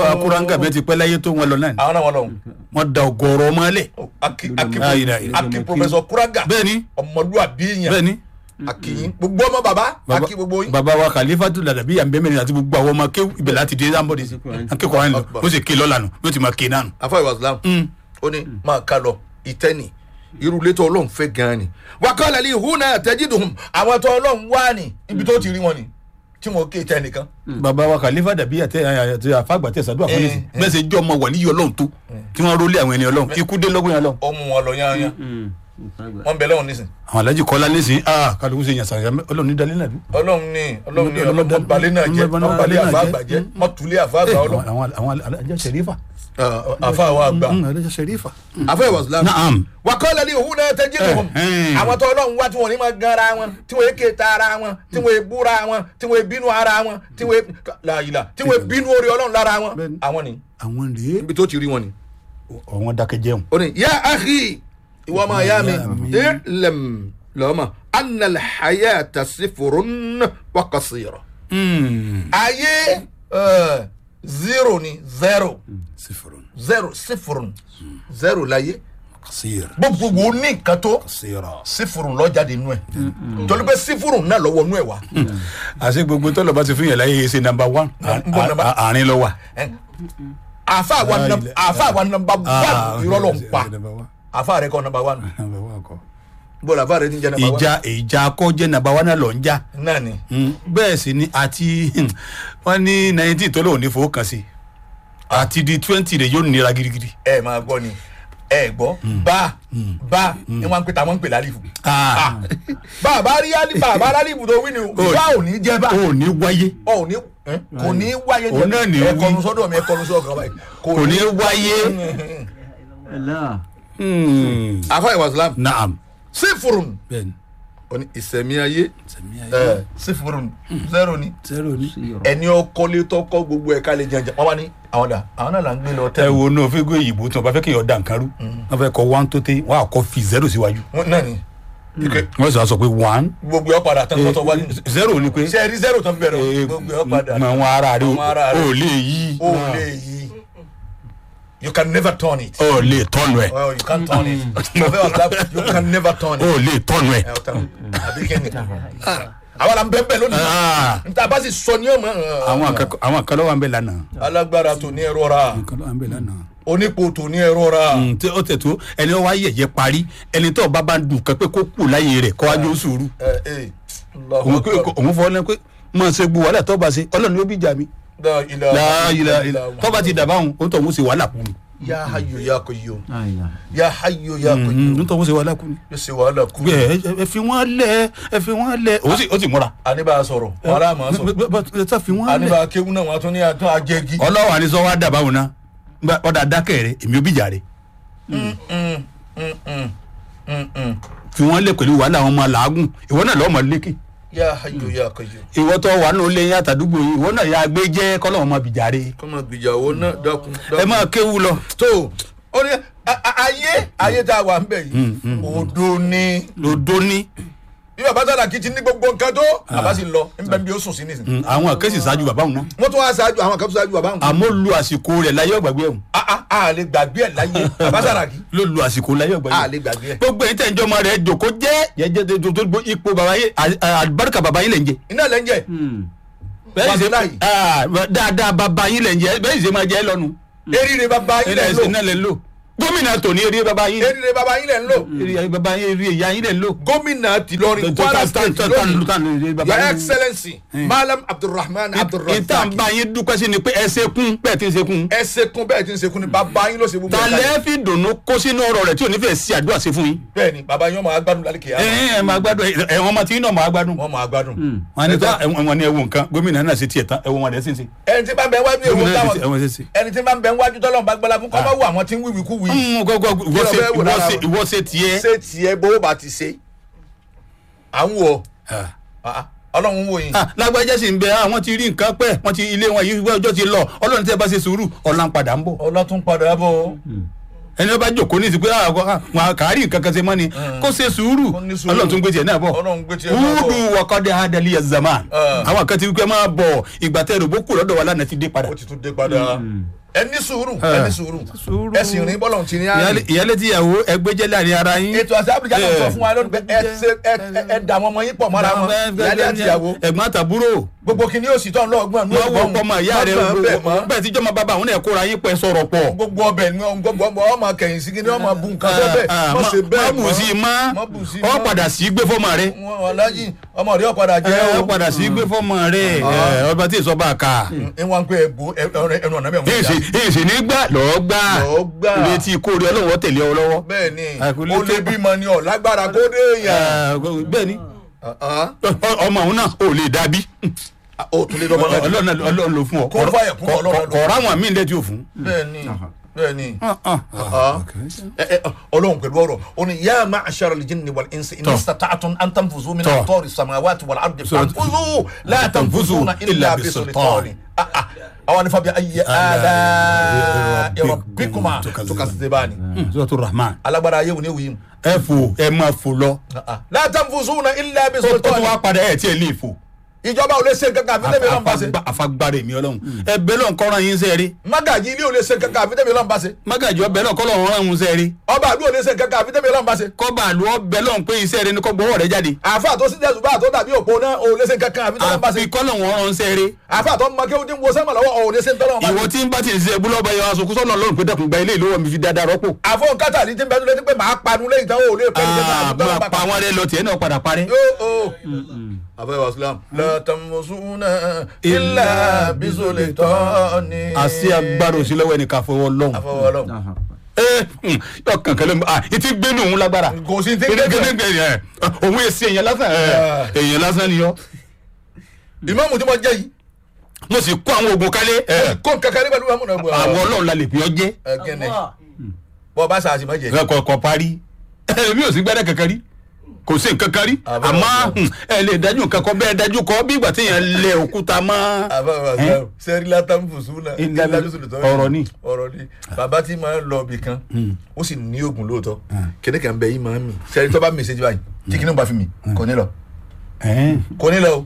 bàbá kúráńgà bẹ́ẹ̀ ti pẹ́ láyé tó wọn lọ náà ni àwọn náà wọn lọ wọ́n da ọgọ́rọ̀ mọ́lẹ̀ aki aki Ah, ìlà, ìlà. aki professor kuraga bẹ́ẹ̀ ni ọmọlúwàbí yẹn bẹ́ẹ̀ ni akiyin gbogbo ọmọ baba baba aki gbogbo yín baba wa khalifatu ladabi yan bẹ́ẹ̀ àti gbogbo àwọn ọmọ kéwù ibẹ̀ láti dé sáńbọ̀dì sí akẹ́kọ̀ọ́ wa ń lọ ó sì ké lọ́la nù ó ti máa ké náà nù. afa ìwà islam ó ní máa ká lọ ìtẹ́ni irú létò ọlọ́run fẹ́ gan-an ni wákàlà lè hu náà tẹ́jídùn àwọn tó ọlọ́run wá ní ibi tó ti rí wọn ni tí wọn ké tẹ́ nìkan baba wa khalifa dàbí àti àti àfàgbà tẹ sàdúrà fún Eh, yìí bẹ́ẹ̀ ṣe jẹ́ ọmọ wàlíyé ọlọ́run tó tí wọ́n rólé àwọn ẹni ọlọ́run ikú dé lọ́gbọ̀n yẹn lọ́run. ó mú wọn lọ yányán wọn bẹ lọ́wọ́ nísìn àwọn alájì kọ́lá nísìnyí aa kálukú ṣe yàn sàyà ọlọ́run ní dalẹ́ nàbí. ọlọ́run ní ọlọ́run ní Ọlọ́run ọlọ́run balẹ̀ náà jẹ́ Ọlọ́run wọn balẹ̀ náà àfa jẹ́. àgbà jẹ́ wọn tulẹ̀ àfa àgbà àwọn ọlọ́run àwọn àwọn alájà sẹrífà. àfa àwọn àgbà alájà sẹrífà. afa ìwà islam naam. wàkọ́lá ní òhun náà tẹ́jú lóhùn Eh, eh. àwọn tó ọlọ́run wá tí wọ́n ní máa gan ara wọn tí wọ́n ké ta ara wọn tí wọ́n búra wọn tí wọ́n bínú ara wọn tí wọ́n láàyè tí wọ́n bínú orí ọlọ́run lára wọn Bẹ́ẹ̀ni. àwọn ni àwọn rèé. ibi tó ti rí wọn ni. àwọn dákẹ́ jẹun. ó ní yá àhí ìwọ ọmọ ìyá mi Ìyá mi. ilẹ̀m lọ́mọ anal hayá tasifurun wakasiro. ayé eh, zero ni zero sifirun zero sifurun zero láyé kasir gbogbo wo ní nǹkan tó kasira. sífùrù lọ́jáde nú ẹ̀ torí pé sífùrù náà lọ́wọ́ nú ẹ̀ wá. àṣẹ gbogbo tọ́lọ̀ bá ti fún yàrá yìí ṣe nàmbà wán Ń bọ̀ number- àárín lọ wà. àfa àwa Ah, num- ilẹ̀- àfa àwa nọmba one irọ́ ló ń pa Number one. àfa rẹ kọ́ nọmba one Number one kọ́. bọ́ọ̀lù àfa rẹ ti ń jẹ́ nọmba one ìjà ìjà akọ́jẹ́ nàmbà wán náà lọ ń jà. náà ni bẹ́ẹ̀ sì ni àti wọ́n ní nineteen tó lóun ní fowó kan sí àti di twenty rẹ̀ yóò nira girigiri. ẹ máa gbọ́ ni ẹ gbọ́ bá bá ni wọ́n ń pè tá wọ́n ń pè lálìfù Ah. bá a bá rí alí bá a bá lálìfù tó wí ni bá ò ní jẹ́ bá o ò ní wáyé ọ̀ ò ní eh, kò ní wáyé Òun náà ní wí. ẹ̀kọ́nu sọ́dọ̀ mi ẹ̀kọ́nu sọ́dọ̀ kan báyìí kò ní wáyé. Allah. Hmm. àfa ìwà islam naam sífùrù bẹ́ẹ̀ni ní ìsẹ̀mí ayé sẹ̀mí ayé ẹ, sífùrù zero ni. zero ni. ẹni ọkọlé tọkọ gbogbo ẹ ká lè jẹjẹ wọn wá ní àwọn dà àwọn náà là ń gbé lọ ẹ tẹ wo náà fẹ́ gbé ìbò tí wọ́n bá fẹ́ kéèyàn dà nǹkan rú wọ́n fẹ́ kọ one tó tẹ́ wọ́n á kọ́ fi zero síwájú wọn náà ni ike wọ́n sọ sọ pé one gbogbo ẹ padà tán tọ́tọ́ wá ní zero ni pé ṣe ẹ rí zero tán bẹ̀rẹ̀ gbogbo ẹ padà mọ àwọn ara rẹ Àwọn ara rẹ. o lè yí o lè yí you can never turn it o lè tọ́nu ẹ̀ well you can turn it ọbẹ̀ wà lábẹ́ you can never turn o it lè tọ́nu ẹ̀. ẹ ọ tán àbí kẹ́ni àwọn là ń bẹ́ẹ̀ bẹ́ẹ̀ lónìí Ah. níta bá sì sọ ní ọmọ àwọn akẹ́kọ̀ọ́ àwọn akẹ́lọ́ wa ń bẹ lánàá alágbára tó ní ẹ̀rọ ra akẹ́lọ́ wa ń bẹ lánàá. onípo tó ní ẹ̀rọ ra Mm, tí ó tẹ̀ tó ẹni wá yẹ̀yẹ́ parí ẹni tó bá bá dùn kan pé kó kù láyé rẹ̀ kó wájú sùúrù ẹ ẹ òun pé òun fọ́ lẹ́nu pé mọ̀ ṣe gbó wàhálà tó bá ṣe ọlọ́run yóò bí jà mí. láàyè tó bá ti dàbá òun òun tó òun ṣe wàhálà kù ni. ya hayo ya koyo La ilaha. ya hayo ya koyo òun tó òun ṣe wàhálà kù ni. yóò ṣe wàhálà kú. ẹ ẹ- ẹ fi wọn lẹ ẹ fi wọn lẹ ó sì ó sì múra. àníbà sọ̀rọ̀ wàhálà máa sọ ẹ tá fi wọn lẹ. àníbà kéwù náà wọn tún ní àtún àjẹgí. ọlọ́wà ni sọ wá dàbá òun náà Gba- ọ̀dà dákẹ́ rẹ̀ èmi ò bí jà rẹ̀ fi wọn lẹ pẹ̀lú wàhálà àwọn ọmọ làágùn ìwọ náà lọ́ọ́ mọ̀ lékè. ya hayo ya koyo. ìwọ tó wà nù lẹ́yìn àtàdúgbò yìí ìwọ náà yà gbé jẹ́ kọ́lọ́wọ́n máa bìjà rẹ̀. kọ́mọ gbìyàwó náà dákun. ẹ máa kéwu lọ. tó o ní a- a- ayé ayé tá a wà ń bẹ̀ yìí òdo ni lòdó ní. bí bàbá sàdàkì ti ní gbogbo nǹkan tó bàbá sì lọ nbẹ bí ó sùn sí nísìnyí. àwọn akẹ́sì ṣáájú bàbá òun náà. wọ́n tún wá ṣáájú àwọn kan tún ṣáájú bàbá wọn. àmọ́ lu àsìkò rẹ̀ láyé ọ̀gbàgbé ẹ̀hún. a a a lè gbàgbé ẹ̀ láyé bàbá sàdàkì ló lu àsìkò láyé ọ̀gbàgbé a ẹ̀hún. lè gbàgbé ẹ̀. gbogbo ẹ̀yin tẹ̀ ń jọmọ rẹ̀ jòkó jẹ́ jẹ́jẹ́ tó tó gbó ipò bàbá yé àlùbáríkà bàbá yín lẹ̀ ń jẹ. iná lẹ́ ń jẹ́ Hmm. bẹ́ẹ̀ ṣe Wàláhì. Ah, dáadáa bàbá yín lẹ̀ ń jẹ bẹ́ẹ̀ ṣe máa jẹ́ lọ́nu. eriri bàbá yín lẹ́ ń lò iná lẹ̀ ń lò. gómìnà tòní eré bàbá yín. eriri bàbá yín lẹ́ ń lò eré bàbá yín eré ìyá yín lẹ̀ ń lò. gómìnà tìlọrin kwara state lónìí bàbá your yín. excellency malam abdulrahman ìta ń abdulrasaq bá yín dúpẹ́ sí ni pé ẹ ṣe kún bẹ́ẹ̀ tí ń ṣe kún. ẹ ṣekun bẹ́ẹ̀ tí ń ṣekun ni bàbá yín ló ṣe gbogbo ẹ̀ tàlẹ́ kalẹ̀. fi dùnú kó sínú ọ̀rọ̀ rẹ̀ tí ò ní fẹ́ sí àdúrà sí fún yín. bẹ́ẹ̀ ni bàbá yín ọmọ agbádùn lálẹ́ kìí ẹ ẹ máa gbádùn ẹ wọn máa ti iná máa gbádùn. wọ́n máa gbádùn. wọn ní tó wọn ní ẹwọ nǹkan gómìnà náà ṣe tiẹ̀ tán ẹwọ wọn rẹ̀ sì ń ṣe. ẹni tí bá ń bẹ wájú èwo gómìnà náà ṣe táwọn ẹwọ ṣe ṣe. ẹni tí bá ń bẹ wájú tọ́lọ́run bá gbọ́lá fún kọ́ bá wù àwọn tí ń wíwì kú wì. gbogbo ìwọ ṣe Kí ló fẹ́ wò ìwọ lára ṣe wọn? ìwọ ṣe tiẹ̀. ṣé tiẹ̀ bó bá ti ṣe à ń wọ̀ Ah. ọlọ́run wò yín. Ah, lágbájá sì ń bẹ àwọn ti rí nǹkan pẹ́ wọ́n ti ilé wọn yìí ọjọ́ ti lọ ọlọ́run tẹ́ bá ṣe sùúrù ọ̀la ń padà ń bọ̀. ọlá tún padà bọ̀ ẹni ọba jòkó ní ìsìnkú àwọn kàárì nǹkan kan ṣe mọ́ ni kó ṣe sùúrù Kó ní sùúrù. ọlọ́run tún gbé tiẹ̀ náà bọ̀ Ọlọ́run gbé tiẹ̀ náà bọ̀. wúdù wọ̀kọ́dẹ adali zaman Ah. àwọn kan ti wípé máa bọ̀ ìgbà tẹ́ rògbò kù lọ́dọ̀ wa lánàá ti dé padà ó ti tún dé padà ẹ ní sùúrù ẹ ní sùúrù Sùúrù. ẹ sì rìn bọ́lọ̀ ti ní àná. Ìyálé- ìyálé tí ìyàwó ẹgbẹ́jẹ́ láàrin ara yín ètò àti áfíríkà náà sọ fún wa lónìí pé ẹ ṣe- ẹ- ẹ- ẹ dà wọn ọmọ yín pọ̀ mọ́ra wọn ìyálé àti ìyàwó ẹ̀gbọ́n àtàbúrò gbogbo kìíní yóò sì tọ́ lọ́gbọ̀n ní wọ́n wọ ọkọ ọmọ ìyá rẹ̀ bẹ́ẹ̀ mọ́ bẹ́ẹ̀ tí jọ́mọ bàbá àwọn náà kóra yín pẹ́ sọ̀rọ̀ pọ̀ gbogbo ọbẹ̀ ni wọn gbogbo ọmọ ọmọ kẹyìn sí kíní ọmọ bu nǹkan tó bẹ́ẹ̀ Ah, mọ̀ má ṣe bẹ́ẹ̀ má bù sí i má mọ́ bù sí i ọ mọ́. padà sí gbé fọ́mọ rẹ̀ wọn alájì ọmọ rẹ̀ ọ̀padà jẹ́ ẹ o ọ padà sí gbé fọ́mọ rẹ̀ ẹ, ọba tí ì sọ bá a kà ẹ wọn pe ẹbù ẹnu ọ̀nà bẹ́ẹ̀ èsì èsì ní gbà lọ́ọ́ gbà Lọ́ọ́ gbà. létí kórè ọlọ́wọ́ tẹ̀lé ọ lọ́wọ́ bẹ́ẹ̀ ni Àkúlé ó tó- lé bímọ ni ọ̀ lágbára kó dé èèyàn bẹ́ẹ̀ ni Ah, ọ- ọmọ òun náà ò lè dàbí ah, ó tún lé lọ́mọ náà ọlọ́run ọlọ́run ló fún ọ Kó fàyà kún Ọlọ́run ló fún. kọ̀ọ̀rọ̀ àwọn míì lẹ́tí ò fún. bẹ́ẹ̀ ni bẹ́ẹ̀ ni Ah, ah, Ah. Ẹ- ẹ, ọlọ́run pẹ̀lú ọ̀rọ̀ ó ní yá máa ṣàrọ̀ lè jìnnì wàl ẹ̀nsì Tọ́. ní sàtàtún antanfuzu mi Tọ́. náà tọ́ọ̀rì sàmáwáàtì wàl àrùdì Sọ̀rọ̀- fanfuzu látànfuzu na ilà illa bisultani bisultani. àwọn nífa bí ayé àdá ìrọ̀bíkùmá tukasitebani sọ́tò rahman alágbára ayé wòní wòye ẹ fò ẹ máa fò lọ látànfuzu na ilà tó tó bisultani wá padà ẹ tiẹ̀ lè fò ìjọba ò lè ṣe kankan àfi tẹ́mi lọ́nba ṣe Afagba- afagbára èmi ọlọ́run ẹ bẹ́ẹ̀ lọ́n kọ́ran yín sẹ́ẹ̀rí magaji ilé ò lè ṣe kankan àfi tẹ́mi lọ́nba ṣe mágàjọ bẹ́ẹ̀ lọ́n kọ́lọ́ ọ̀ràn ọ̀hún sẹ́ẹ̀rí ọba àdúgbò lè ṣe kankan àfi tẹ́mi lọ́nba ṣe kọ́ba àlọ́ bẹ́ẹ̀ lọ́n pé iṣẹ́ rẹ ní kọ́ gbọ́wọ́ rẹ jáde àfa tó sí jésù bá tó dàbí òpó náà ò lè ṣe kankan àfi tẹ́mi lọ́nba ṣe àfi kọ́lọ̀ wọn ọ̀ràn sẹ́ẹ̀rí àfa tó ń mọ kéwòn tí ń wo sẹ́mọ̀ lọ́wọ́ ò lè ṣe ń tọ́lọ́ ọmọ ìwọ tí ń bá ti ṣe búlọ́ọ̀bù ẹ̀yọ aṣọ kúsọ́ náà lọ́rùn pé dẹ́kun gba ilé ìlówó mi fi dáadáa rọ́pò. àfọ kátà ní tí ń bẹ́ẹ̀ lé ní pé màá panu lẹ́yìn táwọn ò lè pẹ́ ní Ah, máa pa wọn rẹ lọ tiẹ̀ náà padà parẹ́. àfẹ́ wàsílám látàmùsùnà ilà bísọ̀lẹ̀ tọ́ni. àṣì agbára òsì lọ́wọ́ ẹnì kan fọwọ́ lọ́hùn. àfọwọ́lọ́ ẹ hmm, yọ kankan lẹ́nu ah ìtì gbénu òun lágbára. kò sí tí ń gbé bẹ́ẹ̀. gbẹdẹgbẹ yẹ òun èsì èèyàn lásán ẹ Ah. èèyàn lásán ni yọ. ìmáàmù tí mo jẹ́ yìí mo sì kó àwọn oògùn kálé ẹ kó nǹkan kan nígbà tí wọ́n mú àwọn ọlọ́run la lè pè ọ́ jẹ́ gẹ́nẹ̀ bọ́ bá sàásì má jẹ́ ẹ kọ̀ kọ̀ parí ẹ mi ò sí gbẹ́dẹ̀ kankan rí kò sí nǹkan kan rí Àbẹ̀wò àmọ́ ọ̀sán. hmm, ẹ lè dájú nǹkan kan bẹ́ẹ̀ dájú kọ́ bí ìgbà téèyàn lẹ òkúta mọ́. àfẹ́ wàsílám sẹ́rí látàmùsùnà Ilà ilà bísọ̀lẹ̀ tọ́ni. ọ̀rọ̀ ni. ọ̀rọ̀ ni bàbá tí máa ń lọ ibì kan ó sì ní oògùn lóòótọ́ kíní kan bẹ yìí máa ń mì sẹ́rí tó bá mì sí ti báyìí tí kíní bá fi mì kò ní lọ Ẹ̀ẹ́n. kò ní lọ o.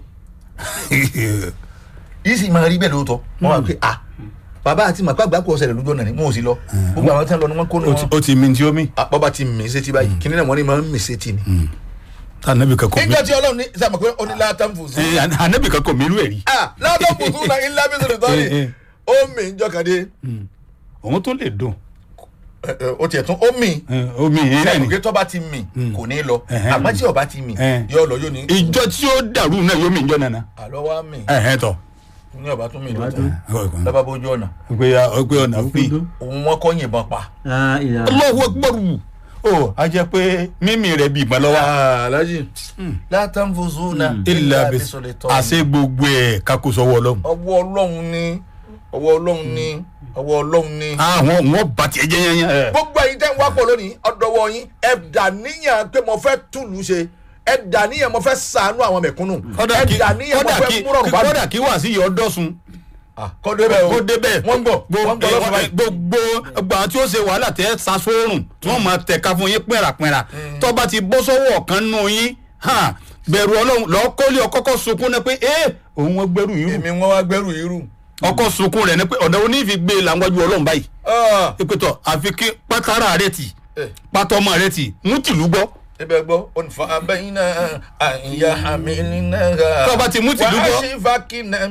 yìí sì máa rí bẹ́ẹ̀ lóòótọ́ wọ́n wá pé ah bàbá àti màpá àgbákò ọ̀sẹ̀ rẹ̀ lójú ọ̀nà ni mo ò sí lọ gbogbo àwọn tí wọ́n lọ ni wọ́n kó ní ó ti- wọn. ó ti mi tí ó mi. Ah, bọ́ba ti mì í sétí báyìí kíní náà wọ́n ní máa ń mì í sétí ni. anabi kan kò mi nígbà tí ọlọ́run ní sàmọ̀ pé ó ní látàn fùsùn. ẹ anabi kan kò mi lú ẹ rí. ah látàn fùsùn náà ilé abẹ́sọ̀rọ̀ tọ́ Eh, ni eh. ó mì í jọkàdé òun tó lè dùn ó tiẹ̀ tún ó mì í ẹ, omi yìí náà ni. sẹ́yìn pé tọ́ba ti mì kò ní lọ Ẹ̀hẹ́n. àmọ́ tí ọba ti mì Eh. yóò lọ yóò ní. ìjọ tí ó dàrú náà yóò mi ìjọ nana. àlọ́ wa mì ẹ ẹ tọ. ní ọba tún mì lóòótọ́ lọ́ba bójú ọ̀nà pé pé ọ̀nà fi. òun wọn kọ́ yìnbọn pa. La ilaha. Allahu Akbar o a jẹ pé mímì rẹ bí ìgbà lọ́wọ́. alájì látàn fùsùn náà ilà bí àṣẹ gbogbo ẹ̀ kakó sọ́wọ́ ọlọ́run. ọwọ́ ọlọ́run ni ọwọ́ ọlọ́run ni ọwọ́ ọlọ́run ni. àwọn wọn bá tiẹ̀ jẹ́ yẹn yẹn. gbogbo ẹ̀yin tẹ́ ń wá pọ̀ lónìí ọ̀dọ̀wọ̀ yín ẹ dà níyàn pé mo fẹ́ túlù ṣe ẹ dà níyàn mo fẹ́ sàánú àwọn mẹ̀kúnnù ẹ dà níyàn mo fẹ́ múrọ̀rùn bá kọ́dà kí wà sí yọ dọ́sun. kọ́ débẹ̀ o kó débẹ̀ wọ́n ń bọ̀ wọ́n ń bọ̀ lọ́sọ̀rọ̀ báyìí. gbogbo gbogbo àwọn tí ó ṣe wàhálà tẹ́ sasóorùn tí wọ́n máa tẹ̀ka fún yín pẹ̀ràpẹ̀rà tó bá ti bọ́ sọ́wọ́ ọ̀kan nù yín hàn, bẹ̀rù ọlọ́run lọ́ọ́ kọ́lé ọkọ́kọ́ sunkún ní pé ẹ́ òun wọn gbẹ́rù yìí rù èmi wọn wá gbẹ́rù irú. ọkọ̀ sunkún rẹ̀ ní pé ọ̀dọ̀ onífi gbé làwájú ọlọ́run báyìí ìpètọ̀ àfi kí pátárà rẹ̀ tì pátọ́mọ rẹ̀ tì mú tìlú gbọ́ ibẹ̀ gbọ́ onífà abẹ́yìn náà àyà àmì nínú. Tó bá ti mú tìlú gbọ́. wàá ṣe fàkínà